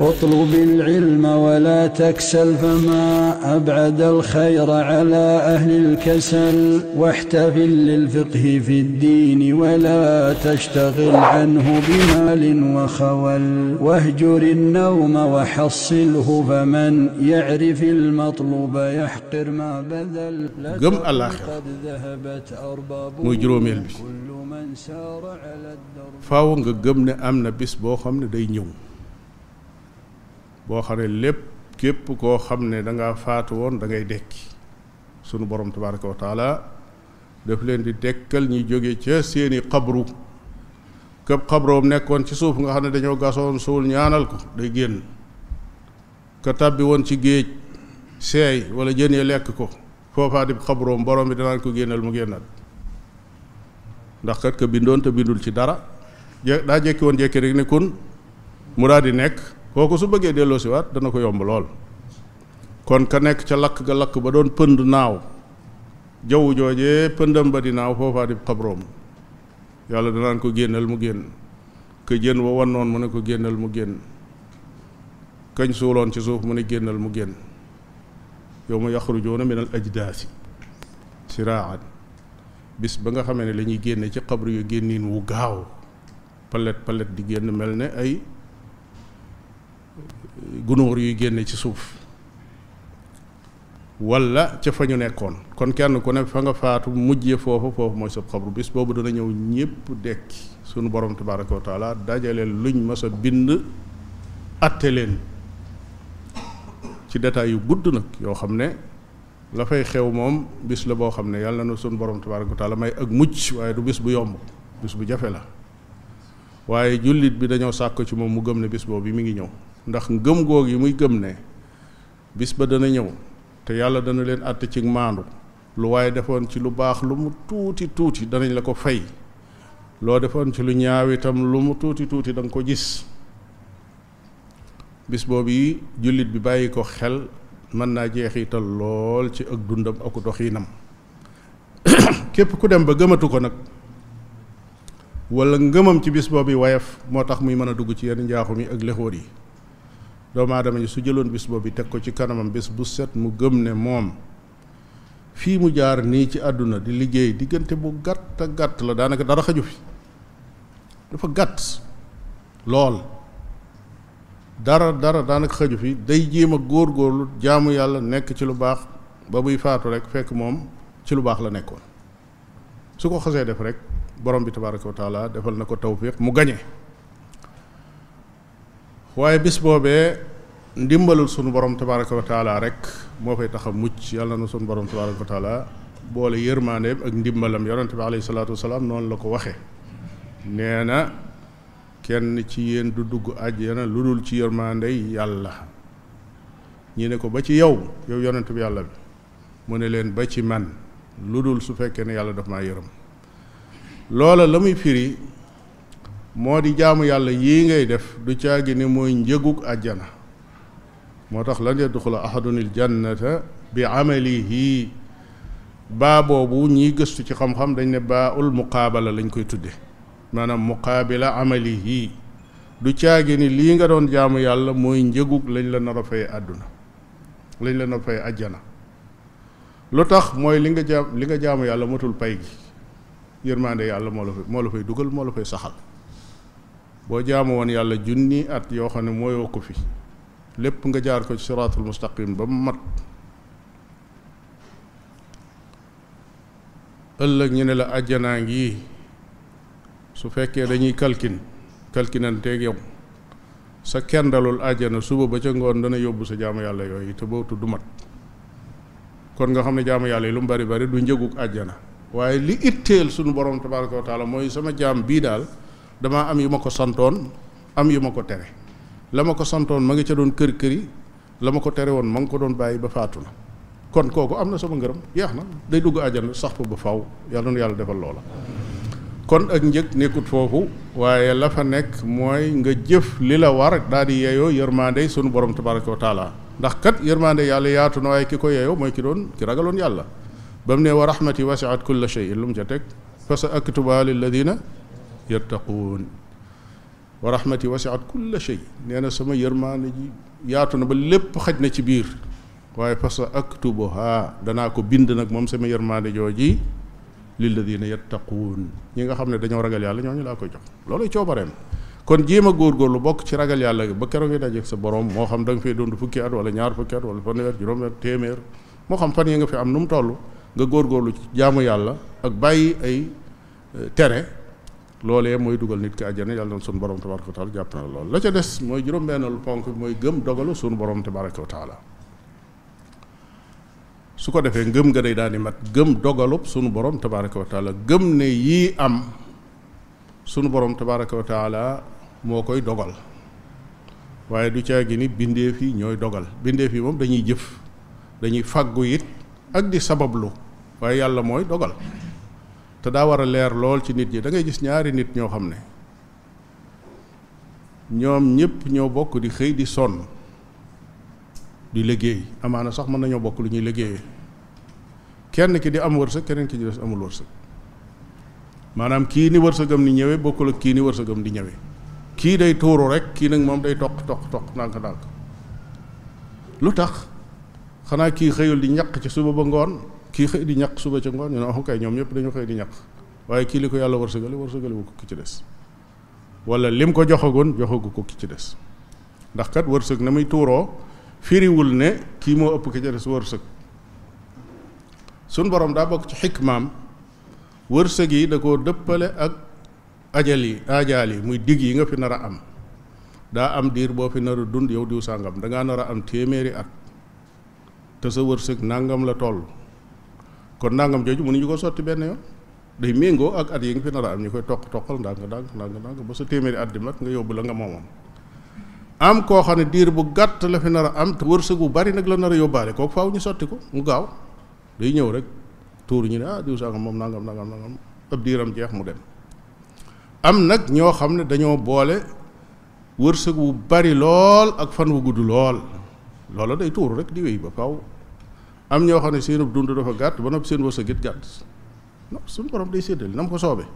اطلب العلم ولا تكسل فما أبعد الخير على أهل الكسل واحتفل للفقه في الدين ولا تشتغل عنه بمال وخول واهجر النوم وحصله فمن يعرف المطلوب يحقر ما بذل gëm àllaaxira قد ذهبت أربابه muy juróomeel bi كل من سار على الدرب faaw nga gëm ne am na bis boo xam ne day ñëw boo xam ne lépp képp koo xam ne da ngaa faatu woon da ngay dekki sunu borom tabaraka wa taala daf leen di dekkal ñi jóge ca seeni xabru këpp xabroom nekkoon ci suuf nga xam ne dañoo gasoon suul ñaanal ko day génn ka tàbbi woon ci géej seey wala jën ya lekk ko foofaa di xabroom borom bi danaan ko génnal mu génnal ndax kat ka bindoon te bindul ci dara je daa jekki woon jekki rek ne kun mu daal di nekk kooku su bëggee delloo si waat dana ko yomb lool kon ka nekk ca lakk ga lakk ba doon pënd naaw jaww joojee pëndam ba di naaw foofaa di xabroom yàlla danaan ko génnal mu génn ka jën wa wan noon mu ne ko génnal mu génn kañ suuloon ci suuf mu ne génnal mu génn yow ma yaxrujuuna min al ajdaasi siraan bis ba nga xamee ne la ñuy génne ci xabru yu génnin wu gaaw palet palet di génn mel ne ay gunóor yuy génne ci suuf walla ca fa ñu nekkoon kon kenn ku ne fa nga faatu mujje foofu foofu mooy sab xabru bis boobu dana ñëw ñépp dekki sunu borom tabaraka wa taala dajale luñ mas a bind atte leen ci détails yu gudd nag yoo xam ne la fay xew moom bis la boo xam ne yàlla na sunu borom tabaraka wa taala may ak mucc waaye du bis bu yomb bis bu jafe la waaye jullit bi dañoo sàkk ci moom mu gëm ne bis boobu mi ngi ñëw ndax ngëm goog yi muy gëm ne bis ba dana ñëw te yàlla dana leen àtte ci maandu lu waaye defoon ci lu baax lu mu tuuti tuuti danañ la ko fay loo defoon ci lu ñaaw itam lu mu tuuti tuuti da nga ko gis bis boobu yi jullit bi bàyyi ko xel mën naa jeexital lool ci ak dundam ak doxiinam képp ku dem ba gëmatu ko nag wala ngëmam ci bis boobu wayaf moo tax muy mën a dugg ci yenn njaaxum yi ak lexóor yi doomu aadama yi su jëloon bis boobu teg ko ci kanamam bis bu set mu gëm ne moom fii mu jaar nii ci àdduna di liggéey diggante bu gàtt a gàtt la daanaka dara xaju fi dafa gàtt lool dara dara daanaka xaju fi day jéem a góor-góorlu jaamu yàlla nekk ci lu baax ba buy faatu rek fekk moom ci lu baax la nekkoon su ko xasee def rek borom bi tabaraka wa taala defal na ko tawfiq mu gañe waaye bis boobee ndimbalul sunu borom tabaraka wa taala rek moo fay tax a mucc yàlla na sunu borom tabaraka wa taala boole yërmaandeem ak ndimbalam yonente bi alayhi salaatu wasalaam noonu la ko waxe nee na kenn ci yéen du dugg àjjana lu dul ci yërmaandey yàlla ñi ne ko ba ci yow yow yonent bi yàlla bi mu ne leen ba ci man lu dul su fekkee ne yàlla daf maa yërëm loola la muy firi moo di jaamu yàlla yii ngay def du caagi ni mooy njëgug àjjana moo tax lan yadxula ahadunil jannata bi amalihi baa boobu ñiy gëstu ci xam-xam dañ ne baa ul muqaabala lañ koy tudde maanaam muqaabila amalihi du caagi ni lii nga doon jaamu yàlla mooy njëgug lañ la nar a fay àdduna lañ la nar a fay àjjana lu tax mooy li nga jaam li nga jaamu yàlla matul pay gi yërmaande yàlla moo la fay moo la fay dugal moo la fay saxal boo jaamu woon yàlla junni at yoo xam ne mooyoo ko fi lépp nga jaar ko ci siraatul mustaqim ba mu mat ëllëg ñu ne la àjjanaa ngi su fekkee dañuy kalkin kalkinanteeg yow sa kendalul àjjana suba ba ca ngoon dana yóbbu sa jaamu yàlla yooyu te boobu du mat kon nga xam ne jaamu yàlla yi lu mu bari bari du njëgug àjjana waaye li itteel sunu borom tabaraka wa taala mooy sama jaam bii daal damaa am yu ma ko santoon am yu ma ko tere la ma ko santoon ma ngi ca doon kër kër yi la ma ko tere woon ma ngi ko doon bàyyi ba faatu na kon kooku am na sama ngërëm yeex na day dugg àjjana sax fa ba faw yàlla na yàlla defal loola kon ak njëg nekkut foofu waaye la fa nekk mooy nga jëf li la war daal di yeeyoo yërmaande sunu borom tabaraka wa taala ndax kat yërmaande yàlla yaatu na waaye ki ko yeeyoo mooy ki doon ki ragaloon yàlla ba mu ne wa rahmati wasiat kulla shay'in lu mu ca teg fa sa aktuba lilladina yattaquun wa rahmati wasiat kulla shay nee na sama yërmaande ji yaatu na ba lépp xaj na ci biir waaye fa sa aktubuha danaa ko bind nag moom sama yërmaande jooji lilladina yattaquun ñi nga xam ne dañoo ragal yàlla ñooñu laa koy jox looluy coobareem kon jéem a góorgóorlu bokk ci ragal yàlla ba keroog ngay dajeeg sa borom moo xam da nga fay dund fukki at wala ñaar fukki at wala fanweer juróom téeméer moo xam fan yi nga fi am nu mu toll nga góorgóorlu ci jaamu yàlla ak bàyyi ay tere loolee mooy dugal nit ki àjjana yàlla na sunu borom tabaraka wa taala jàpp na lool la ca des mooy juróom-benneelu ponk bi mooy gëm dogalu sunu borom tabaraka wa taala su ko defee ngëm nga day daal di mat gëm dogalub sunu borom tabaraka wa taala gëm ne yii am sunu borom tabaraka wa taala moo koy dogal waaye du caa gi ni bindeef yi ñooy dogal bindeef yi moom dañuy jëf dañuy fàggu it ak di sabablu waaye yàlla mooy dogal te daa war a leer lool ci nit ñi da ngay gis ñaari nit ñoo xam ne ñoom ñëpp ñoo bokk di xëy di sonn di liggéey amaana sax mën nañoo bokk lu ñuy liggéeyee kenn ki di am wërsëg keneen ki di des amul wërsëg maanaam kii ni wërsëgam ni ñëwee bokkul ak kii ni wërsëgam di ñëwee kii day tuuru rek kii nag moom day toq toq toq ndànk ndànk lu tax xanaa kii xëyul di ñaq ci suba ba ngoon kii xëy di ñaq suba ca ngoon ñu ne ah kay ñoom ñëpp dañu xëy di ñaq waaye kii li ko yàlla wërsëgale wërsëgale wu ko ki ci des wala lim ko joxagoon joxagu ko ki ci des ndax kat wërsëg na muy tuuroo firiwul ne kii moo ëpp ki ci des wërsëg suñ borom daa bokk ci xikmaam wërsëg yi da koo dëppale ak ajal yi ajaal yi muy digg yi nga fi nar a am daa am diir boo fi nar a dund yow diw sàngam da ngaa nar a am téeméeri at te sa wërsëg nangam la toll kon nangam jooju mënuñu ko sotti benn yoon day méngoo ak at yi nga fi nar a am ñu koy toq toqal ndànk ndànk ndànk ndànk ba sa téeméeri at di mat nga yóbbu la nga moomoon am koo xam ne diir bu gàtt la fi nar a am te wërsëg bu bari nag la nar a yóbbaale kooku faaw ñu sotti ko mu gaaw day ñëw rek tuur ñu ne ah diw sangam moom nangam nangam nangam ab diiram jeex mu dem am nag ñoo xam ne dañoo boole wërsëg wu bari lool ak fan wu gudd lool loola day tuur rek di wéy ba faaw am ñoo xam ne seenub dund dafa gàtt ba noppi seen wërsëg it gàtt non suñu borom day séddale na mu ko soobee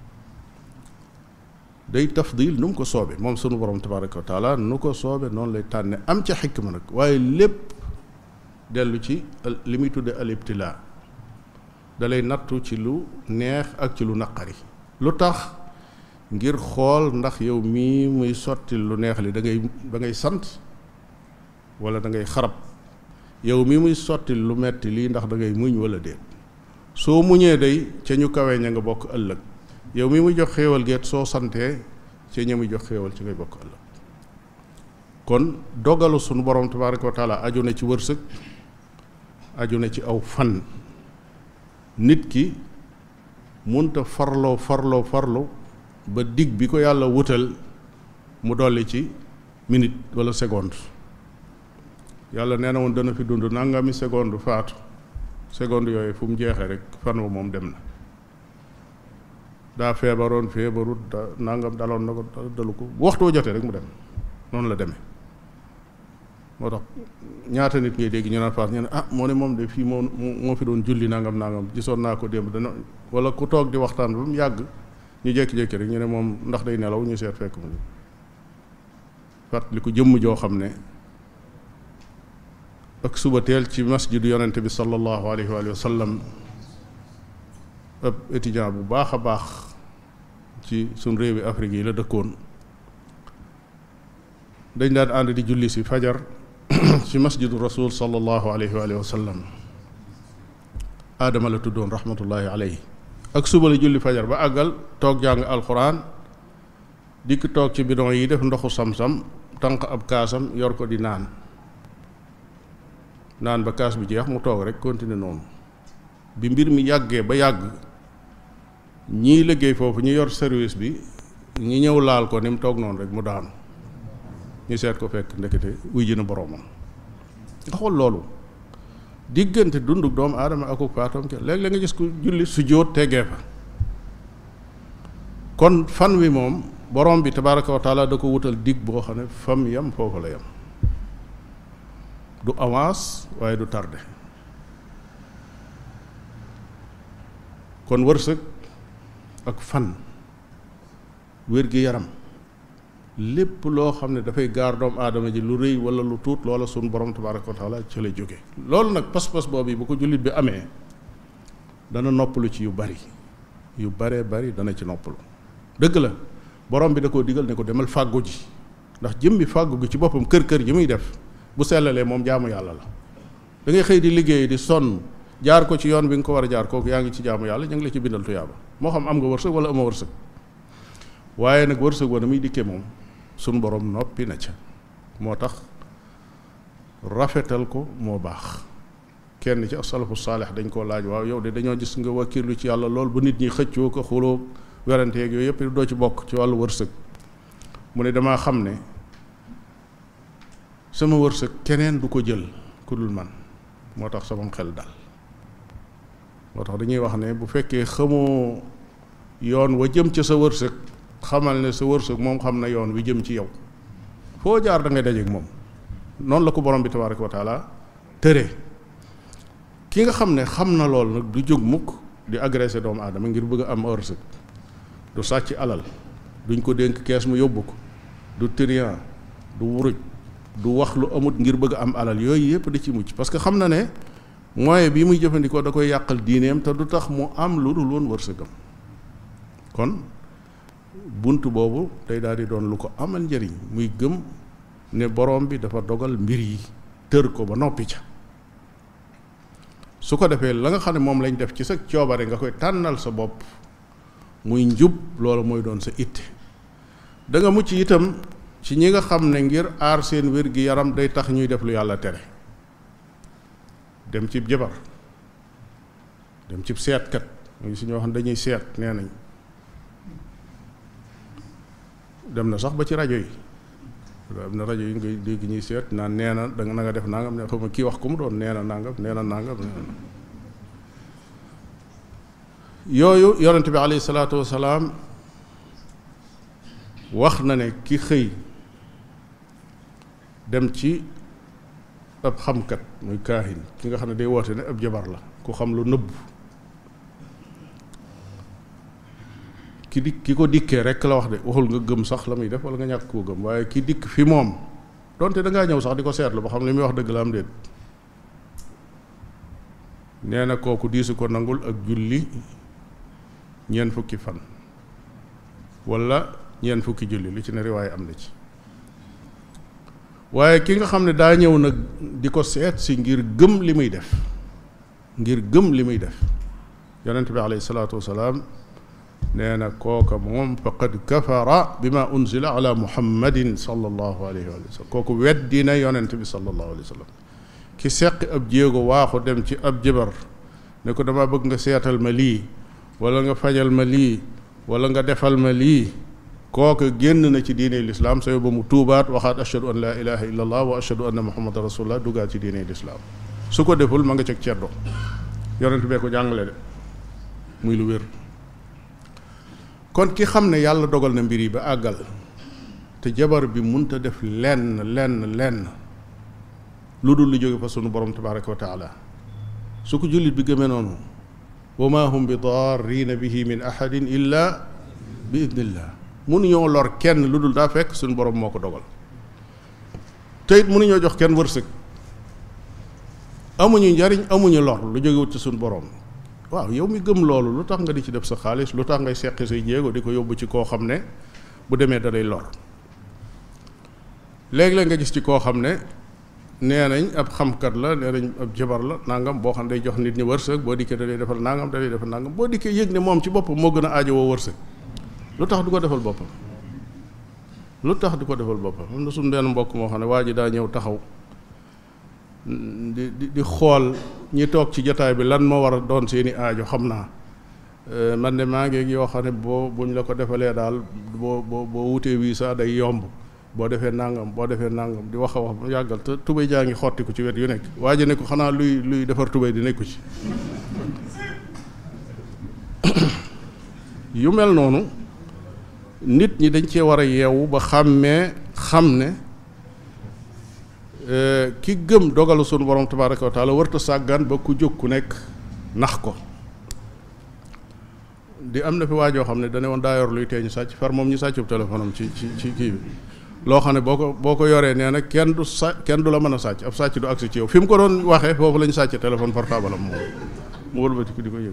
day tafdil nu mu ko soobee moom sunu borom tabaraka wa taala nu ko soobee noonu lay tànne am ca xikma nag waaye lépp dellu ci li muy tudde al ibtilaa da lay nattu ci lu neex ak ci lu naqari lu tax ngir xool ndax yow mii muy sotti lu neex li da ngay da ngay sant wala da ngay xarab yow mii muy sotti lu metti lii ndax da ngay muñ wala déet soo muñee day ca ñu kawee ña nga bokk ëllëg yow mi muy jox xéewal geet soo santee ca ña muy jox xéewal ci ngay bokk ëllëg kon dogalu sunu borom tabaraka wa taala aju na ci wërsëg aju na ci aw fan nit ki munta farloo farloo farlu ba dig bi ko yàlla wutal mu dolli ci minute wala seconde yàlla nee na woon dana fi dund nangami seconde faatu seconde yooyu fu mu jeexee rek fan wa moom dem na daa feebaroon feebarut da nangam daloon na ko dalu ko waxtoo jotee rek mu dem noonu la demee moo tax ñaata nit ngay dégg ñu naan faas ñu ne ah moo ne moom de fii moo moo fi doon julli nangam nangam gisoon naa ko démb dana wala ku toog di waxtaan ba mu yàgg ñu jékki-jékki rek ñu ne moom ndax day nelaw ñu seet fekk mu fàttali ko jëmm joo xam ne ak suba teel ci masjidu yonente bi sallallahu alayhi wa sallam ab étudiant bu baax a baax ci suñ réewi Afrique yi la dëkkoon dañ daan ànd di julli si fajar ci masjidu rasul sallallahu alayhi wa sallam aadama la tuddoon rahmatullahi alayhi ak suba la julli fajar ba àggal toog jàng alquran dikk toog ci bidon yi def ndoxu sam-sam tànq ab kaasam yor ko di naan naan ba kaas bi jeex mu toog rek continuer noonu bi mbir mi yàggee ba yàgg ñii liggéey foofu ñu yor service bi ñi ñëw laal ko ni mu toog noonu rek mu daanu ñu seet ko fekk ndekete wuy ji na boroomam nga xool loolu diggante dunduk doomu aadama akuk faatoom ke léeg-léeg nga gis ku julli su jóot teggee fa kon fan wi moom borom bi tabaraka wa taala da ko wutal dig boo xam ne fam yam foofu la yam du avance waaye du tardé kon wërsëg ak fan wér gi yaram lépp loo xam ne dafay gaar doomu aadama ji lu rëy wala lu tuut loola sunu borom tabaraka wa taala ci la jóge loolu nag pas-pas boobu bu ko jullit bi amee dana noppalu ci yu bari yu baree bari dana ci noppalu dëgg la borom bi da koo digal ne ko demal fàggu ji ndax jëmmi fàggu gi ci boppam kër kër ji muy def bu sellalee moom jaamu yàlla la da ngay xëy di liggéey di sonn jaar ko ci yoon bi nga ko war a jaar kooku yaa ngi ci jaamu yàlla ñu ngi la ci bindal tuyaaba moo xam am nga wërsëg wala ama wërsëg waaye nag wërsëg wa na muy dikkee moom sunu borom noppi na ca moo tax rafetal ko moo baax kenn ci asalafu saalix dañ koo laaj waaw yow de dañoo gis nga wakkirlu ci yàlla lool bu nit ñi xëccoo ko xuloo werante yeeg yooyu yëpp doo ci bokk ci wàllu wërsëg mu ne damaa xam ne sama wërsëg keneen du ko jël ku dul man moo tax sama xel dal moo tax dañuy wax ne bu fekkee xamoo yoon wa jëm ca sa wërsëg xamal ne sa wërsëg moom xam na yoon wi jëm ci yow foo jaar da ngay dajeeg moom noonu la ko borom bi tabaraka wa taala tëre ki nga xam ne xam na lool nag du jóg mukk di agressé doomu aadama ngir bëgg a am wërsëg du sàcc alal duñ ko dénk kees mu yóbbu ko du trian du wuruj du wax lu amut ngir bëgg a am alal yooyu yëpp di ci mucc parce que xam na ne moyen bi muy jëfandikoo da koy yàqal diineem te du tax mu am lu dul woon wërsëgam kon bunt boobu day daal di doon lu ko amal njëriñ muy gëm ne borom bi dafa dogal mbir yi tër ko ba noppi ca su ko defee la nga xam ne moom lañ def ci sa coobare nga koy tànnal sa bopp muy njub loolu mooy doon sa itte da nga mucc itam ci ñi nga xam ne ngir aar seen wér gi yaram day tax ñuy def lu yàlla tere dem cib jabar dem cib seetkat mu ngi si ñoo xam ne dañuy seet nee nañ dem na sax ba ci rajo yi am na rajo yi ngay dégg ñuy seet naan nee na da nga na nga def nangam ne xam kii wax ku mu doon nee na nangam nee na nangam yooyu yonente bi alayhi salaatu wasalaam wax na ne ki xëy dem ci ab xamkat muy kaahin ki nga xam ne day woote ne ab jabar la ku xam lu nëbb ki di ki ko dikkee rek la wax de waxul nga gëm sax la muy def wala nga ñàkk koo gëm waaye ki dikk fi moom donte da ngaa ñëw sax di ko seetlu ba xam li muy wax dëgg la am déet nee na kooku diisu ko nangul ak julli ñeent fukki fan wala ñeent fukki julli li ci ne riwaaye am na ci waaye ki nga xam ne daa ñëw nag di ko seet si ngir gëm li muy def ngir gëm li muy def yonent bi alayhi salaatu wasalaam nee na kooka moom faqad kafara bi ma unzila ala muhammadin sallallahu alayhi wa sallam kooku weddi na yonent bi sallallahu alayhi wa sallam ki seqi ab jéego waaxu dem ci ab jibar ne ko dama bëgg nga seetal ma lii wala nga fajal ma lii wala nga defal ma lii kooka génn na ci diine lislaam sa ba mu tuubaat waxaat ashhadu an laa ilaha illa allah wa ashhadu anna muhammadan rasulullah duggaat ci diine lislaam su ko deful ma nga ceg ceddo yonent bee ko jàngale de muy lu wér kon ki xam ne yàlla dogal na mbir yi ba àggal te jabar bi munta def lenn lenn lenn lu dul lu jóge fa sunu borom tabaraka wa taala su ko jullit bi gëmee noonu wa ma hum bi darrina bihi min ahadin illa bi idnillah mënuñoo lor kenn lu dul daa fekk suñu borom moo ko dogal te it mënuñoo jox kenn wërsëg amuñu njariñ amuñu lor lu jógewut ci suñu borom waaw yow mi gëm loolu lu tax nga di ci def sa xaalis lu tax ngay seqi say jéego di ko yóbbu ci koo xam ne bu demee da lay lor léeg-léeg nga gis ci koo xam ne nee nañ ab xamkat la nee nañ ab jabar la nangam boo xam ne day jox nit ñi wërsëg boo dikkee da lay defal nangam da lay defal nangam boo dikkee yëg ne moom ci boppam moo gën a aajowoo wërsëg lu tax du ko defal boppam lu tax du ko defal boppam am na suñu benn mbokk moo xam ne waa ji daa ñëw taxaw di di di xool ñi toog ci jotaay bi lan moo war a doon seeni aajo xam naa man de maa ngi yoo xam ne boo buñ la ko defalee daal boo boo boo wutee wii sax day yomb boo defee nangam boo defee nangam di wax a wax ba yàggal te tubéy jaa ngi xotti ko ci wet yu nekk waa ji ne ko xanaa luy luy defar tubéy di nekku ci yu mel noonu nit ñi dañ cee war a yeewu ba xàmmee xam ne ki gëm dogalu sunu borom tabaraka wa taala warta sàggan ba ku jóg ku nekk nax ko di am na fi waajoo xam ne dane woon daa yor luy teeñu sàcc far moom ñu sàccub téléphone am ci ci ci kii bi loo xam ne boo ko boo ko yoree nee na kenn du sa kenn du la mën a sàcc ab sàcc du agsi ci yow fi mu ko doon waxee foofu la ñu sàcc téléphone portable am moom mu wëlbati ko di ko yëg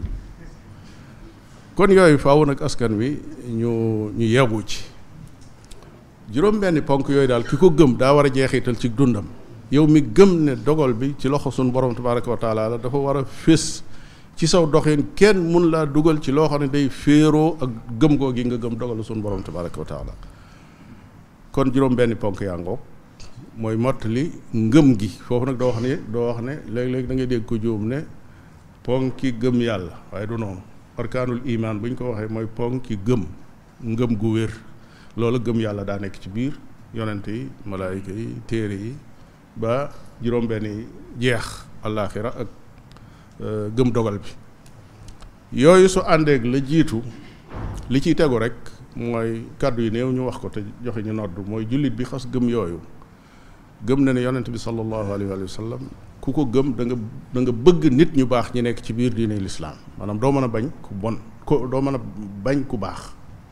kon yooyu faaw nag askan wi ñu ñu yeewu ci juróom benni ponk yooyu daal ki ko gëm daa war a jeexital ci dundam yow mi gëm ne dogal bi ci loxo suñu borom tabaraka wa taala la dafa war a fés ci saw doxin kenn mun laa dugal ci loo xam ne day féeroo ak gëm goo gi nga gëm dogalu suñu borom tabaraka wa taala kon juróom benni ponk yaa ngoog mooy mottali ngëm gi foofu nag doo wax ne doo wax ne léeg-léeg da ngay dégg ko juum ne ponki gëm yàlla waaye du noonu arkaanul imaan bu ñu ko waxee mooy ponki gëm ngëm gu wér loolu gëm yàlla daa nekk ci biir yonent yi malaayika yi téere yi ba juróom benn yi jeex allaaxira ak gëm dogal bi yooyu su àndeeg la jiitu li ciy tegu rek mooy kàddu yi néew ñu wax ko te joxe ñu nodd mooy jullit bi xas gëm yooyu gëm na ne yonent bi sallallahu alayhi wa sallam ku ko gëm da nga da nga bëgg nit ñu baax ñi nekk ci biir diine lislaam maanaam doo mën a bañ ku bon ko doo mën a bañ ku baax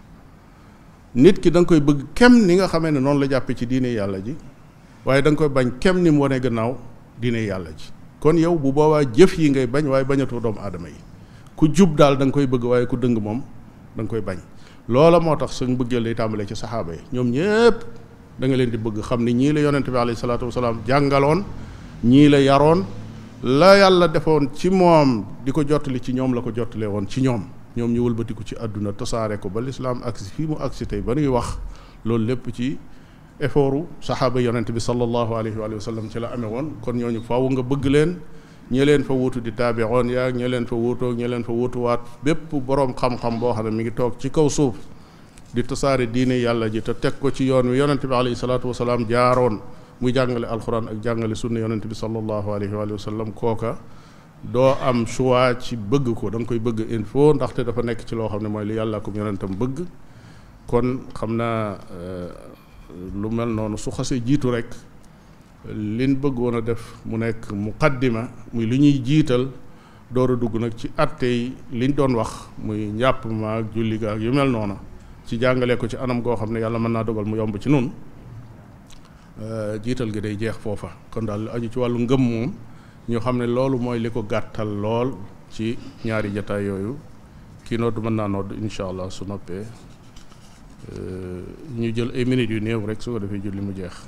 nit ki da nga koy bëgg kem ni nga xamee ne noonu la jàppe ci diine yàlla ji waaye da nga koy bañ kem ni mu wane gannaaw diine yàlla ji kon yow bu boobaa jëf yi ngay bañ waaye bañatoo doomu aadama yi ku jub daal da nga koy bëgg waaye ku dëng moom da nga koy bañ loola moo tax suñ bëggeel lay tàmbalee ci saxaaba yi ñoom ñépp da nga leen di bëgg xam ni ñii la yonente bi alayhi salaatu wasalaam jàngaloon ñii la yaroon la yàlla defoon ci moom di ko jottali ci ñoom la ko jottalee woon ci ñoom ñoom ñu wëlbatiku ci àdduna tasaare ko ba lislaam agsi fii mu agsi tey ba nuy wax loolu lépp ci effortu saxaaba yonent bi sallallahu alayhi wa sallam ci la amee woon kon ñooñu faaw nga bëgg leen ñe leen fa wuutu di taabiroon yaag ñe leen fa wuutoo ñe leen fa wuutuwaat bépp boroom xam-xam boo xam ne mi ngi toog ci kaw suuf di tasaare diine yàlla ji te teg ko ci yoon wi yonent bi alayhi salaatu wasalaam jaaroon muy jàngale alxuraan ak jàngale sunna yonent bi sallallahu alayhi wa sallam kooka doo am choix ci bëgg ko da nga koy bëgg il faut ndaxte dafa nekk ci loo xam ne mooy li yàlla ko yonentam bëgg kon xam naa lu mel noonu su xasee jiitu rek liñ bëggoon a def mu nekk muqaddima muy li ñuy jiital door a dugg nag ci atte yi liñ doon wax muy njàpp ma ak julli ga ak yu mel noonu ci jàngale ko ci anam goo xam ne yàlla mën naa dogal mu yomb ci nun jiital gi day jeex foofa kon daal aju ci wàllu ngëm moom ñu xam ne loolu mooy li ko gàttal lool ci ñaari jataay yooyu kii nodd mën naa nodd incha allah su noppee ñu jël ay minutes yu néew rek su ko defee julli mu jeex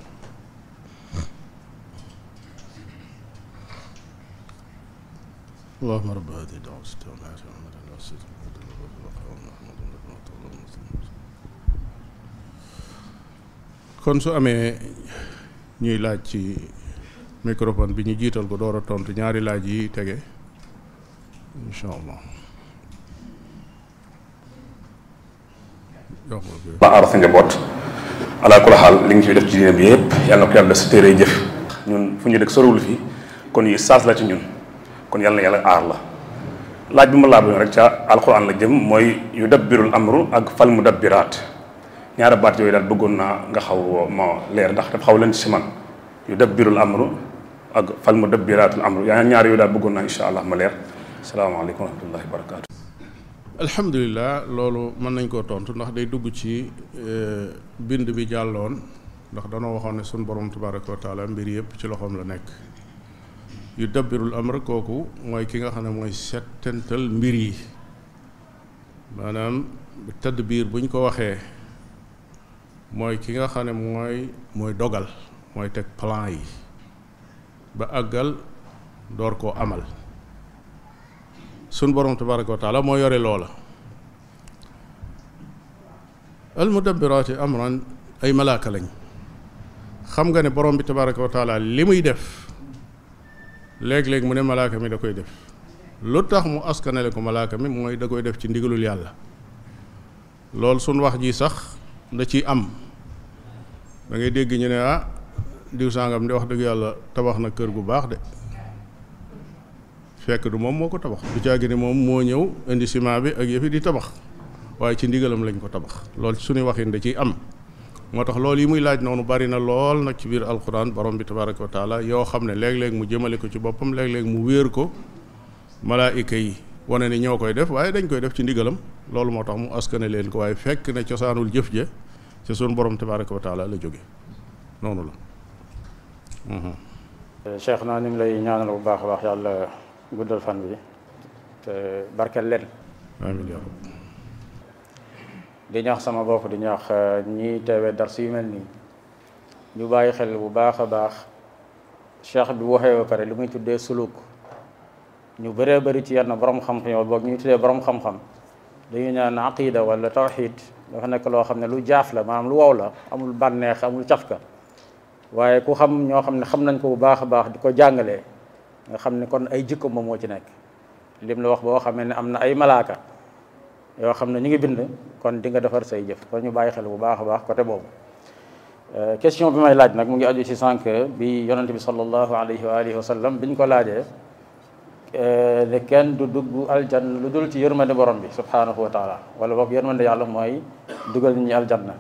allahuma rabba hadi kon su amee ñuy laaj ci microphone bi ñu jiital ko door a tontu ñaari laaj yi tege incha allah ba aar sa njaboot ala kula xaal li nga fi def ci diine bi yëpp yàlla na ko yàlla def si téere jëf ñun fu ñu dëkk sorowul fii kon yi saas la ci ñun kon yàlla na yàlla aar la laaj bi ma laa bëggoon rek ca alquran la jëm mooy yu dabbirul amru ak fal mu dabbiraat ñaari baat yooyu daal bëggoon naa nga xaw ma leer ndax dafa xaw leen si man yu dabbirul amru ak fal mu dabbiraatul amru yaa ñaari yooyu daal bëggoon naa insha allah ma leer salaamaaleykum wa rahmatullahi wa barakaatu. alhamdulilah loolu mën nañ koo tontu ndax day dugg ci bind bi jàlloon ndax danoo waxoon ne suñ borom tabaraka wa taala mbir yëpp ci loxoom la nekk yu dabbirul amr kooku mooy ki nga xam ne mooy settental mbir yi maanaam tadbiir buñ ko waxee mooy ki nga xam ne mooy mooy dogal mooy teg plan yi ba àggal door koo amal sun borom tabaraka wa taala moo yore loola al mudabbiraati amran ay malaaka lañ xam nga ne borom bi tabaraka wa taala li muy def léeg-léeg mu ne malaaka mi da koy def lu tax mu askanale ko malaaka mi mooy da koy def ci ndigalul yàlla loolu suñ wax ji sax da ciy am da ngay dégg ñu ne ah diw sangam di wax dëgg yàlla tabax na kër gu baax de fekk du moom moo ko tabax du caagi ne moom moo ñëw indi ciment bi ak yëfi di tabax waaye ci ndigalam lañ ko tabax loolu ci suñuy waxin da ciy am moo tax loolu yi muy laaj noonu bari na lool nag ci biir alquran borom bi tabaraka wa taala yoo xam ne léeg-léeg mu jëmale ko ci boppam léeg-léeg mu wéer ko malaayika yi wane ni ñoo koy def waaye dañ koy def ci ndigalam loolu moo tax mu askane leen ko waaye fekk ne cosaanul jëf ja ci sunu borom tabaraka wa taala la jóge noonu la cheikh naa ni mu lay ñaanal bu baax a baax yàlla guddal fan bi te barkeel leen amiin yaa rab di ñaax sama bopp di ñaax ñi teewee dars yu mel nii ñu bàyyi xel bu baax a baax cheikh bi waxee ba pare li muy tuddee suluk ñu bëree bëri ci yenn borom xam-xam yow boog ñuy tuddee borom xam-xam dañuy ñaan aqida wala tawxid dafa nekk loo xam ne lu jaaf la maanaam lu wow la amul bànneex amul cafka waaye ku xam ñoo xam ne xam nañ ko bu baax a baax di ko jàngalee nga xam ne kon ay jikko moom moo ci nekk lim la wax boo xamee ne am na ay malaaka yoo xam ne ñu ngi bind kon di nga defar say jëf kon ñu bàyyi xel bu baax a baax côté boobu question bi may laaj nag mu ngi aju ci sànq bi yonente bi sallallahu alayhi wa alihi wa sallam biñ ko laajee ne kenn du dugg aljanna lu dul ci yërmande borom bi subhanahu wa taala wala boog yërmande yàlla mooy dugal nit ñi aljanna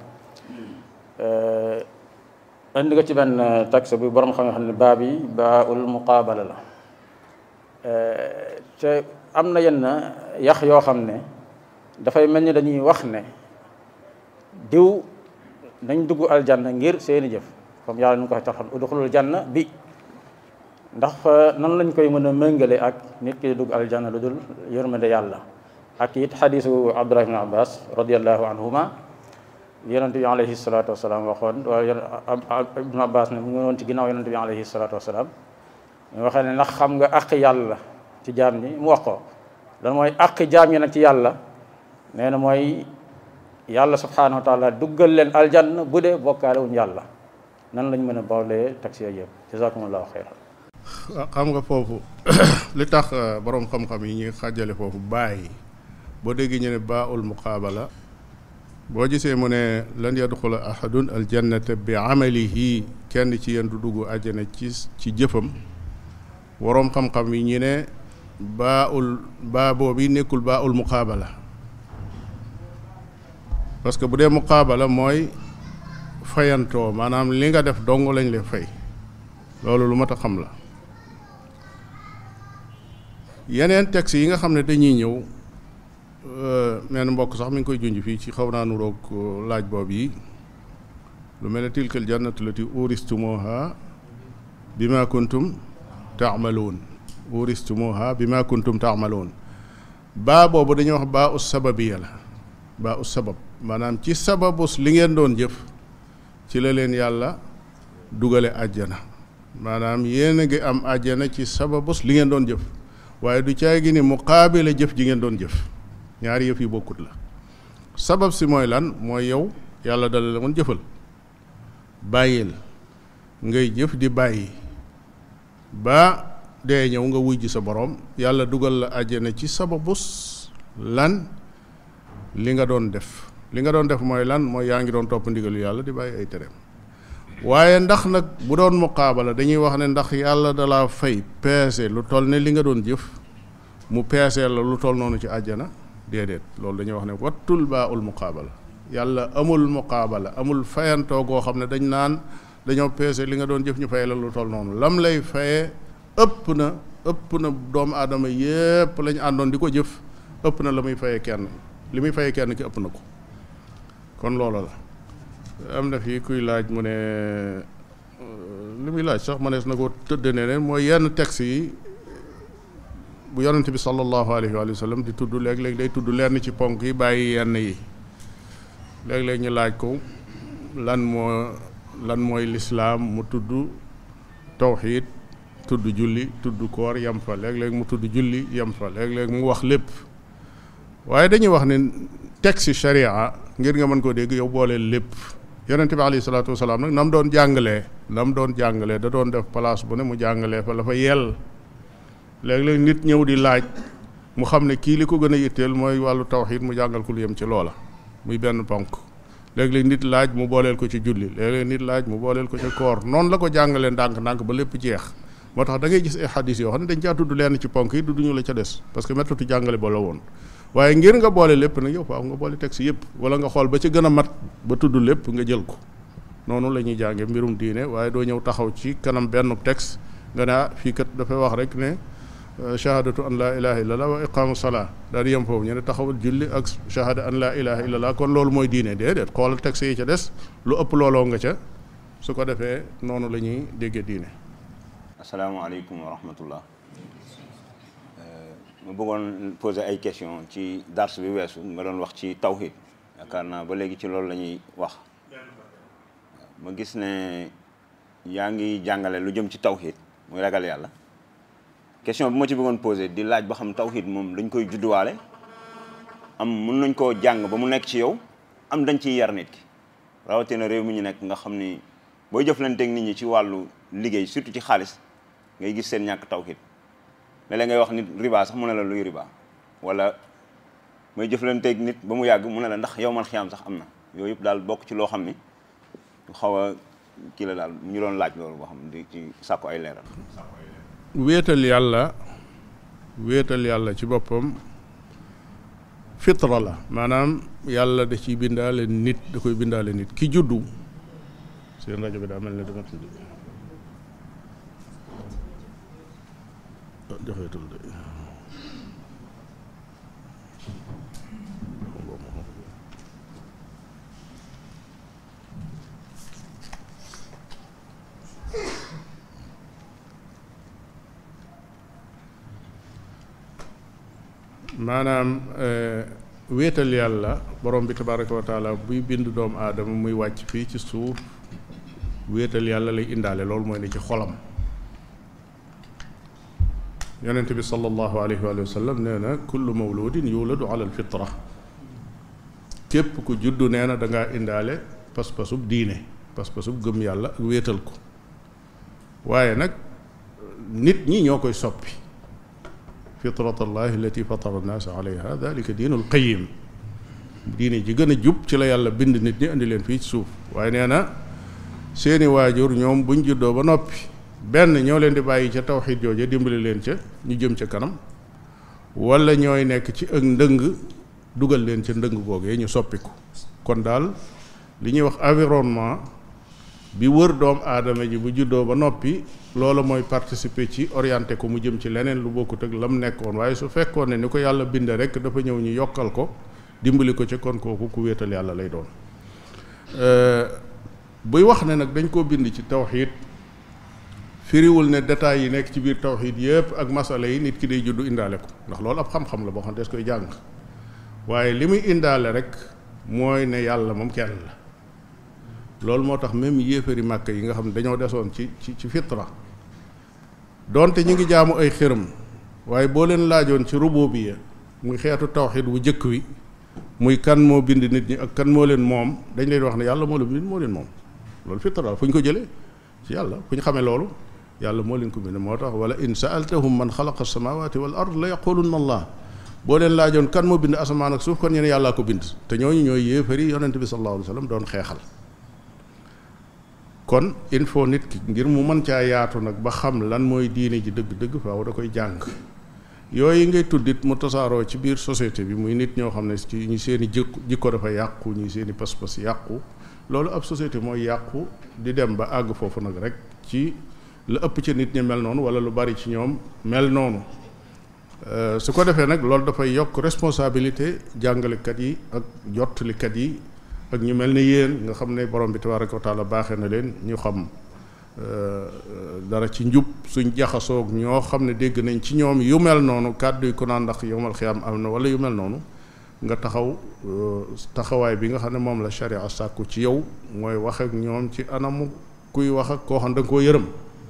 indi nga ci benn texte bu borom xam xam ne baa bi baa ul muqaabala la te am na yenn yax yoo xam ne dafay mel ni dañuy wax ne diw nañ dugg aljanna ngir seeni jëf comme yàlla nu ko waxee tax udxulul janna bi ndax nan lañ koy mën a méngale ak nit ki dugg aljanna lu dul yërmande yàlla ak it xadisu abdullah ibn abbas radiallahu anhuma yonente bi alayhi salatu wasalaam waxoon wala ibn abbas ne mu ngi woon ci ginnaaw yonente bi alayhi salatu wasalaam mu waxee ne ndax xam nga àq yàlla ci jaam ñi mu wax ko lan mooy àq jaam ñi nag ci yàlla nee na mooy yàlla subhanahu wa taala duggal leen aljanna bu dee bokkaale wuñ yàlla nan lañ mën a boolee taxi yooyu yëpp jazakumullahu xeyran xam nga foofu li tax boroom xam-xam yi ñuy xàjjale foofu bàyyi boo déggee ñu ne baa ul muqaabala boo gisee mu ne lan yadxula ahadun aljannata bi amalihi kenn ci yéen du dugg àjjana ci ci jëfam boroom xam-xam yi ñu ne baa ul baa boobu nekkul baa ul muqaabala parce que bu dee muqaabala mooy fayantoo maanaam li nga def dong lañ lay fay loolu lu mat a xam la yeneen texte yi nga xam ne dañuy ñëw menn mbokk sax mi ngi koy junj fii ci xaw naa nuroog laaj boobu yi lu mel ne tilkal jannatu lati uristumuha bima kuntum taamaloon uristumuha bima kuntum taamaloon baa boobu dañuy wax baa us sababiya la baa us sabab maanaam ci sababus li ngeen doon jëf ci la leen yàlla dugale àjjana maanaam yéen a ngi am àjjana ci sababus li ngeen doon jëf waaye du caay gi ni muqaabile jëf ji ngeen doon jëf ñaari yëf yi bokkut la sabab si mooy lan mooy yow yàlla dala la woon jëfal bàyyil ngay jëf di bàyyi ba dee ñëw nga wuy ji sa borom yàlla dugal la àjjana ci sababus lan li nga doon def li nga doon def mooy lan mooy yaa ngi doon topp ndigalu yàlla di bàyyi ay tereem waaye ndax nag bu doon muqaabala dañuy wax ne ndax yàlla dalaa fay peese lu toll ne li nga doon jëf mu peeseel la lu toll noonu ci àjjana déedéet loolu dañuy wax ne wattul baa ul muqaabala yàlla amul muqaabala amul fayantoo goo xam ne dañ naan dañoo peese li nga doon jëf ñu fay la lu toll noonu lam lay fayee ëpp na ëpp na doomu aadama yépp lañ àndoon di ko jëf ëpp na la muy fayee kenn li muy fayee kenn ki ëpp na ko kon loola la am na fii kuy laaj mu ne li muy laaj sax mënees na ko tëdd ne ne mooy yenn texte yi bu yonente bi sallallahu alayhi wa sallam di tudd léeg-léeg day tudd lenn ci ponk yi bàyyi yenn yi léeg-léeg ñu laaj ko lan moo lan mooy lislaam mu tudd tawxiid tudd julli tudd koor yem fa léeg-léeg mu tudd julli yem fa léeg-léeg mu wax lépp waaye dañuy wax ne texte sharia ngir nga mën koo dégg yow booleel lépp yonente bi alayhi salaatu wasalaam nag na mu doon jàngalee na mu doon jàngalee da doon def place bu ne mu jàngalee fa la fa yell léeg-léeg nit ñëw di laaj mu xam ne kii li ko gën a yitteel mooy wàllu tawxiid mu jàngal ko lu yem ci loola muy benn ponk léeg-léeg nit laaj mu booleel ko ci julli léeg-léeg nit laaj mu booleel ko ci koor noonu la ko jàngalee ndànk-ndànk ba lépp jeex moo tax da ngay gis ay xadis yoo xam ne dañ caa tudd lenn ci ponk yi du duñu la ca des parce que méthode jàngale ba la woon waaye ngir nga boole lépp nag yow faaw nga boole texte yëpp wala nga xool ba ci gën a mat ba tudd lépp nga jël ko noonu la ñuy jànge mbirum diine waaye doo ñëw taxaw ci kanam benn texte nga ne ah fii kat dafay wax rek ne shahadatu an laa ilaha illallah wa iqaamu salaa daal di yem foofu ñu ne taxawal julli ak shahada an laa ilaha illallah kon loolu mooy diine déedéet xoolal texte yi ca des lu ëpp looloo nga ca su ko defee noonu la ñuy déggee diine asalaamaaleykum wa rahmatullah ma bëggoon poser ay question ci dars bi weesu nga doon wax ci tawhid yaakaar naa ba léegi ci loolu la ñuy wax ma gis ne yaa ngi jàngale lu jëm ci tawhid muy ragal yàlla question bi ma ci bëggoon poser di laaj ba xam tawhid moom dañ koy judduwaale am mun nañ koo jàng ba mu nekk ci yow am dañ ciy yar nit ki rawatina réew mi ñu nekk nga xam ni booy jëflanteeg nit ñi ci wàllu liggéey surtout ci xaalis ngay gis seen ñàkk tawhid léeg-léeg ngay wax nit riba sax mu ne la luy riba wala may jëflanteeg nit ba mu yàgg mu ne la ndax yow man xiyaam sax am na yooyu yëpp daal bokk ci loo xam ni xaw a kii la daal mu ñu doon laaj loolu boo xam di ci sàkku ay leeral wéetal yàlla wéetal yàlla ci boppam fitra la maanaam yàlla da ciy bindaale nit da koy bindaale nit ki juddu seen rajo bi daa mel ne dama tudd joxeetul de maanaam wéetal yàlla borom bi tabaraka wa taala buy bind doomu aadama muy wàcc fii ci suuf wéetal yàlla lay indaale loolu mooy ne ci xolam yonent bi sallallahu alayhi wa sallam nee na kullu mawludin yuladu ala alfitra képp ku juddu nee na da ngaa indaale pas-pasub diine pas-pasub gëm yàlla ak wéetal ko waaye nag nit ñi ñoo koy soppi fitrat allahi allati fatara annaasa alayha dalika diinul qayim diine ji gën a jub ci la yàlla bind nit ñi indi leen fii ci suuf waaye nee na seeni waajur ñoom buñ juddoo ba noppi benn ñoo leen di bàyyi ca tawxid jooja dimbali leen ca ñu jëm ca kanam wala ñooy nekk ci ak ndëng dugal leen ca ndëng googee ñu soppiku kon daal li ñuy wax environnement bi wër doom aadama ji bu juddoo ba noppi loolu mooy participer ci orienté ko mu jëm ci leneen lu bokkut ak lam nekkoon waaye su fekkoon ne ni ko yàlla binde rek dafa ñëw ñu yokkal ko dimbali ko ca kon kooku ku wéetal yàlla lay doon buy wax ne nag dañ koo bind ci tawxid firiwul ne détails yi nekk ci biir tawxid yëpp ak masala yi nit ki day juddu indaale ko ndax loolu ab xam-xam la boo xam ne des koy jàng waaye li muy indaale rek mooy ne yàlla moom kenn la loolu moo tax même yéefari màkk yi nga xam ne dañoo desoon ci ci ci fitra donte ñu ngi jaamu ay xërëm waaye boo leen laajoon ci rububiyya muy xeetu tawxid wu jëkk wi muy kan moo bind nit ñi ak kan moo leen moom dañ leen wax ne yàlla moo la bind moo leen moom loolu fitra fu ñu ko jëlee ci yàlla fu ñu xamee loolu yàlla moo leen ko bind moo tax wala in saaltahum man xalaqa samawati wal ard la yaqulunna allah boo leen laajoon kan moo bind asamaan ak suuf kon ñu ne yàllaa ko bind te ñooñu ñooy yéefari yonente bi sallallahu alayhi wa sallam doon xeexal kon il faut nit ki ngir mu mën caa yaatu nag ba xam lan mooy diine ji dëgg-dëgg faaw da koy jàng yooyu ngay tuddit mu tasaaroo ci biir société bi muy nit ñoo xam ne ci ñi seen i jikko jikko dafa yàqu ñi seen i pas-pas yàqu loolu ab société mooy yàqu di dem ba àgg foofu nag rek ci la ëpp ci nit ñi mel noonu wala lu bari ci ñoom mel noonu su ko defee nag loolu dafay yokk responsabilité jàngalekat yi ak jottalikat yi ak ñu mel ni yéen nga xam ne borom bi tabaraka wa taala baaxee na leen ñu xam dara ci njub suñ jaxasoog ñoo xam ne dégg nañ ci ñoom yu mel noonu kàddu yi ko naan ndax yowmal xiyaam am na wala yu mel noonu nga taxaw taxawaay bi nga xam ne moom la sharia sàkku ci yow mooy wax ak ñoom ci anamu kuy wax ak koo xam da nga koo yërëm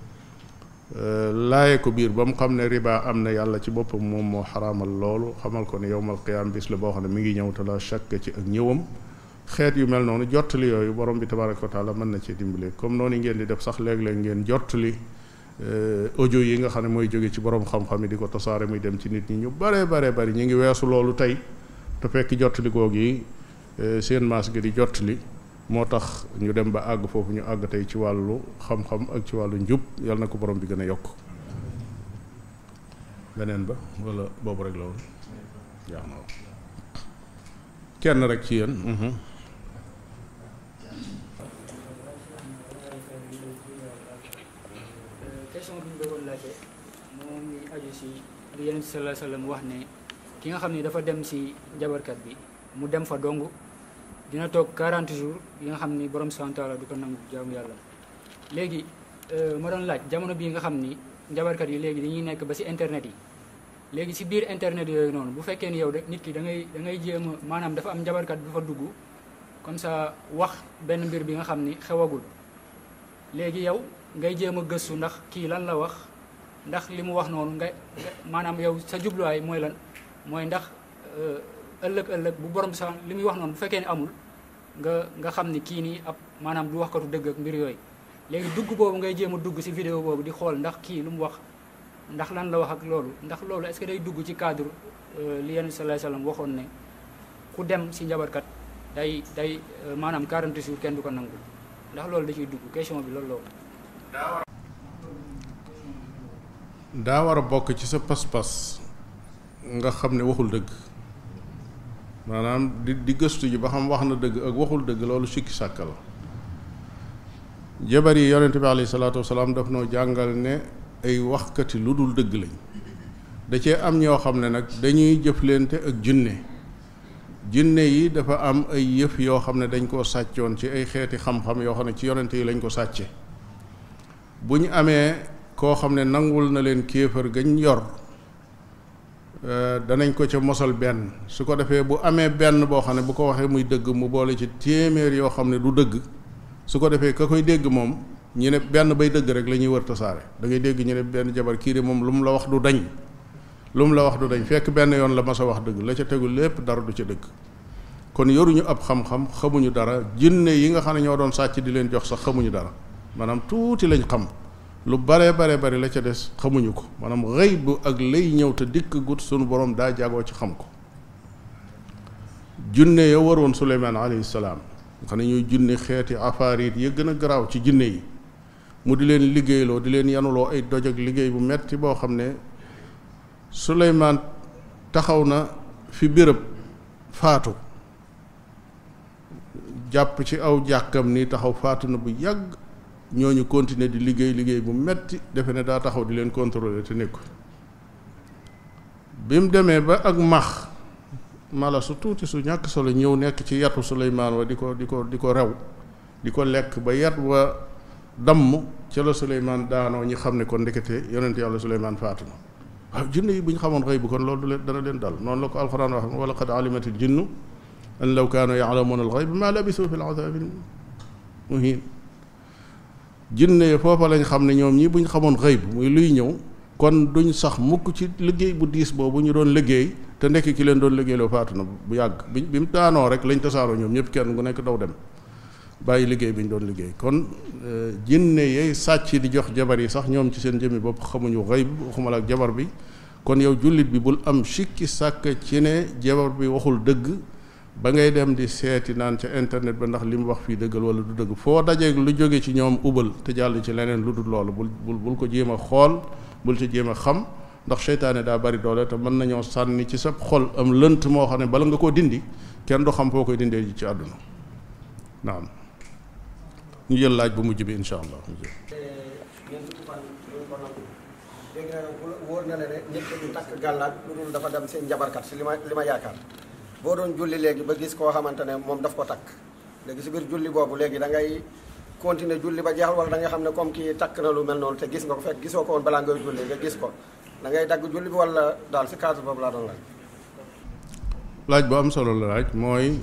laaye ko biir ba mu xam ne riba am na yàlla ci boppam moom moo xaraamal loolu xamal ko ne yowmal qiyaam bis la boo xam ne mi ngi ñëw te la shakk ci ak ñëwam xeet yu mel noonu jottali yooyu borom bi tabaraka wa taala mën na cee dimbale comme noonu ngeen di def sax léeg-léeg ngeen jottali audio yi nga xam ne mooy jóge ci borom xam-xam yi di ko tasaare muy dem ci nit ñi ñu bare bare bari ñu ngi weesu loolu tey te fekk jottali googu yi seen maas gi di jottali moo tax ñu dem ba àgg foofu ñu àgg tey ci wàllu xam-xam ak ci wàllu njub yàlla na ko borom bi gën a yokk beneen ba wala boobu rek la woon jaax na kenn rek ci yéen question bi ñu bëggoon laajte moo ngi aju si li Yonent bi sallallahu alayhi wa sallam wax ne ki nga xam ne dafa dem si njabarkat bi mu dem fa dong dina toog 40 jours yi nga xam ni borom subhanahu wa taala du ko nangu jaamu yàlla léegi ma doon laaj jamono bii nga xam ni njabarkat yi léegi dañuy nekk ba si internet yi léegi si biir internet yooyu noonu bu fekkee ni yow de nit ki da ngay da ngay jéem a maanaam dafa am njabarkat bu fa dugg comme ça wax benn mbir bi nga xam ni xewagul léegi yow ngay jéem a gëstu ndax kii lan la wax ndax li mu wax noonu nga maanaam yow sa jubluwaay mooy lan mooy ndax ëllëg ëllëg bu borom sa li muy wax noonu bu fekkee ne amul nga nga xam ni kii nii ab maanaam du waxkatu dëgg ak mbir yooyu léegi dugg boobu ngay jéem a dugg si vidéo boobu di xool ndax kii lu mu wax ndax lan la wax ak loolu ndax loolu est-ce que day dugg ci cadre li yenn sallallahu alayhi wasallam waxoon ne ku dem si njabarkat day day maanaam 40 jours kenn du ko nangul ndax loolu da ciy dugg question bi loolu loolu daa war a bokk ci sa pas-pas nga xam ne waxul dëgg maanaam di di gëstu ji ba xam wax na dëgg ak waxul dëgg loolu sikki sàkk la jabar yi yonente bi alayhi salaatu wasalaam daf noo jàngal ne ay waxkati lu dul dëgg lañ da cee am ñoo xam ne nag dañuy jëflante ak jinne jinne yi dafa am ay yëf yoo xam ne dañ koo sàccoon ci ay xeeti xam-xam yoo xam ne ci yonente yi lañ ko sàcce bu ñu amee koo xam ne nangul na leen kéefër gañ yor danañ ko ca mosal benn su ko defee bu amee benn boo xam ne bu ko waxee muy dëgg mu boole ci téeméer yoo xam ne du dëgg su ko defee ka koy dégg moom ñu ne benn bay dëgg rek la ñuy wër tasaare da ngay dégg ñu ne benn jabar kii de moom lu mu la wax du dañ lu mu la wax du dañ fekk benn yoon la mas a wax dëgg la ca tegu lépp dara du ca dëgg kon yoruñu ab xam-xam xamuñu dara jinne yi nga xam ne ñoo doon sàcc di leen jox sax xamuñu dara maanaam tuuti lañ xam lu bare bare bari la ca des xamuñu ko maanaam xëy bu ak lay ñëw te dikk gut sunu borom daa jagoo ci xam ko junne ya waroon suleymaan alayhi salaam nga xam ne ñuy junne xeeti afaarit ya gën a garaaw ci junne yi mu di leen liggéeyloo di leen yanuloo ay doj ak liggéey bu metti boo xam ne suleymaan taxaw na fi béréb faatu jàpp ci aw jàkkam ni taxaw faatu na bu yàgg ñooñu continuer di liggéey liggéey bu metti defe ne daa taxaw di leen contrôler te nekku bi mu demee ba ak max mala su tuuti su ñàkk solo ñëw nekk ci yatu Suleymaan wa di ko di ko di ko rew di ko lekk ba yat wa damm ca la Suleymaan daanoo ñi xam ne kon ndekete yonent yàlla Suleymaan faatu na waaw jinne yi bu ñu xamoon xëy bu kon loolu du leen dana leen dal noonu la ko alxuraan wax wala qad alimatil jinnu an law kaanu yaalamuuna alxayb ma labisu fi alazaabil muhin jinne foofa lañ xam ne ñoom ñi buñ xamoon xëy bu muy luy ñëw kon duñ sax mukk ci liggéey bu diis boobu ñu doon liggéey te nekk ki leen doon liggéeyloo faatu na bu yàgg bi bi mu daanoo rek lañ tasaaroo ñoom ñëpp kenn ku nekk daw dem bàyyi liggéey bi ñu doon liggéey kon jinne yey sàcc di jox jabar yi sax ñoom ci seen jëmmi bopp xamuñu xëy waxumala ak jabar bi kon yow jullit bi bul am sikki sàkk ci ne jabar bi waxul dëgg ba ngay dem di seeti naan ca internet ba ndax li mu wax fii dëggal wala du dëgg foo dajeeg lu jóge ci ñoom ubal te jàll ci leneen lu dul loolu bul bul bul ko jéem a xool bul ci jéem a xam ndax seytaane daa bari doole te mën nañoo sànni ci sa xol am lënt moo xam ne bala nga koo dindi kenn du xam foo koy dindee ji ci àdduna naam ñu jël laaj bu mujj bi insha allah léegi nag wóor na la ne nit ki du takk gàllaaj lu dul dafa dem seen njabarkat si li ma li ma yaakaar boo doon julli léegi ba gis koo xamante ne moom daf ko takk léegi si biir julli boobu léegi da ngay continuer julli ba jeexal wala da nga xam ne comme kii takk na lu mel noonu te gis nga ko fekk gisoo ko woon balaa ngay julli nga gis ko da ngay dagg julli bi wala daal si cadre boobu laa doon laaj. laaj bu am solo la laaj mooy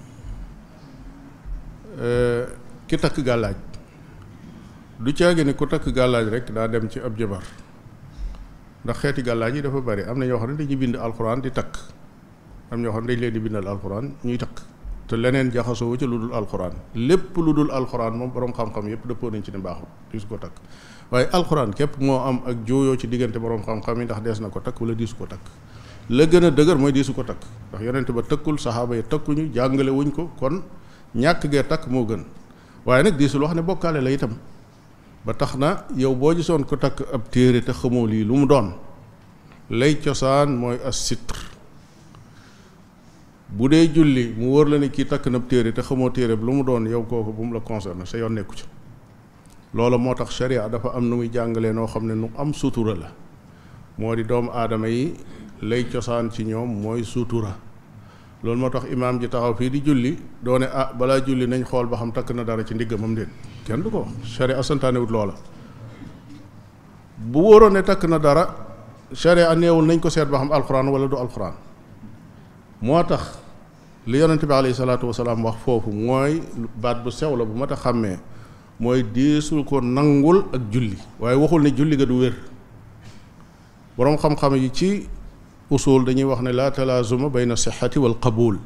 ki takk gàllaaj du caagi ne ku takk gàllaaj rek daa dem ci ab jabar ndax xeeti gàllaaj yi dafa bari am na ñoo xam ne dañuy bind alxuraan di takk am ñoo xam ne dañ leen di bindal alxuraan ñuy takk te leneen jaxasoo ci lu dul alxuraan lépp lu dul alxuraan moom borom xam-xam yépp dëppoo nañ ci ne baaxul di su ko takk waaye alxuraan képp moo am ak jooyoo ci diggante borom xam-xam yi ndax dees na ko takk wala diisu ko takk la gën a dëgër mooy diisu ko takk ndax yonent ba tëkkul saxaaba yi takkuñu jàngale wuñ ko kon ñàkk gee takk moo gën waaye nag diisul wax ne bokkaale la itam ba tax na yow boo gisoon ko takk ab téere te xamoo lii lu mu doon lay cosaan mooy as sitr bu dee julli mu wóor la ne kii takk na ab téere te xamoo téere bi lu mu doon yow kooku bu mu la concerné sa yoon nekku ci loolu moo tax sharia dafa am nu muy jàngalee noo xam ne nu am sutura la moo di doomu aadama yi lay cosaan ci ñoom mooy suutura loolu moo tax imaam ji taxaw fii di julli doone ah balaa julli nañ xool ba xam takk na dara ci ndiggamam déet kenn du ko sharia santaane wut loola bu wóoroon ne takk na dara sharia neewul nañ ko seet ba xam alxuraan wala du alxuraan moo tax li yonente bi alayhi salaatu wasalaam wax foofu mooy baat bu sew la bu mat a xàmmee mooy deesul ko nangul ak julli waaye waxul ne julli ga du wér boroom xam-xam yi ci usul dañuy wax ne laa talaazuma bayna sixati wal qabul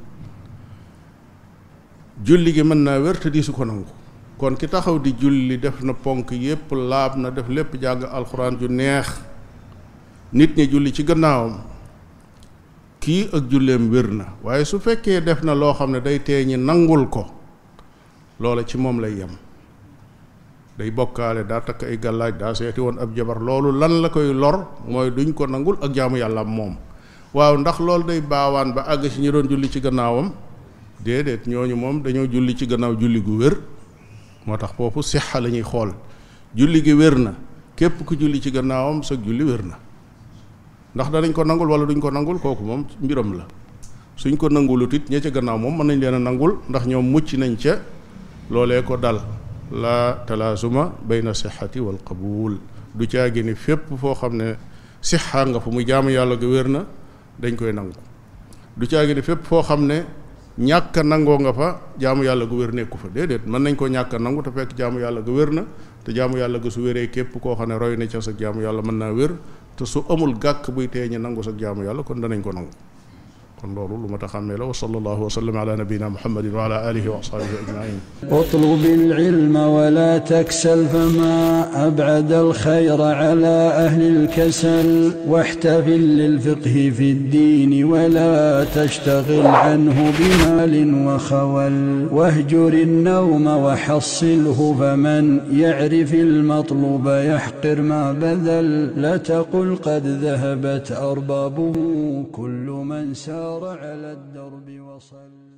julli gi mën naa wér te diisu ko nangu kon ki taxaw di julli def na ponk yépp laab na def lépp jàng alxuraan ju neex nit ñi julli ci gannaawam kii ak julleem wér na waaye su fekkee def na loo xam ne day tee ñi nangul ko loola ci moom lay yem day bokkaale daa takk ay gàllaaj daa seeti woon ab jabar loolu lan la koy lor mooy duñ ko nangul ak jaamu yàlla moom waaw ndax loolu day baawaan ba àgg ci ñi doon julli ci gannaawam déedéet ñooñu moom dañoo julli ci gannaaw julli gu wér moo tax foofu sixa la ñuy xool julli gi wér na képp ku julli ci gannaawam sa julli wér na ndax danañ ko nangul wala duñ ko nangul kooku moom mbiram la suñ ko nangulut it ña ca gannaaw moom mën nañ leen a nangul ndax ñoom mucc nañ ca loolee ko dal la talaasuma bayna sixati wal qabul du caagi ni fépp foo xam ne sixa nga fa muy jaamu yàlla ga wér na dañ koy nangu du caagi ni fépp foo xam ne ñàkk a nangoo nga fa jaamu yàlla gu wér nekku fa déedéet mën nañ ko ñàkk a nangu te fekk jaamu yàlla ga wér na te jaamu yàlla ga su wéree képp koo xam ne roy na ca sa jaamu yàlla mën naa wér te su amul gàkk buy tee ñi nangu sa jaamu yàlla kon danañ ko nangu kon loolu lu ma ta xàmmee la wa sallallahu wa sallam ala nabiyina muhammadin wa ala alihi wa ashabihi ajmain اطلب العلم ولا تكسل فما أبعد الخير على أهل الكسل واحتفل للفقه في الدين ولا تشتغل عنه بمال وخول واهجر النوم وحصله فمن يعرف المطلوب يحقر ما بذل لا تقل قد ذهبت أربابه كل من سار على الدرب وصل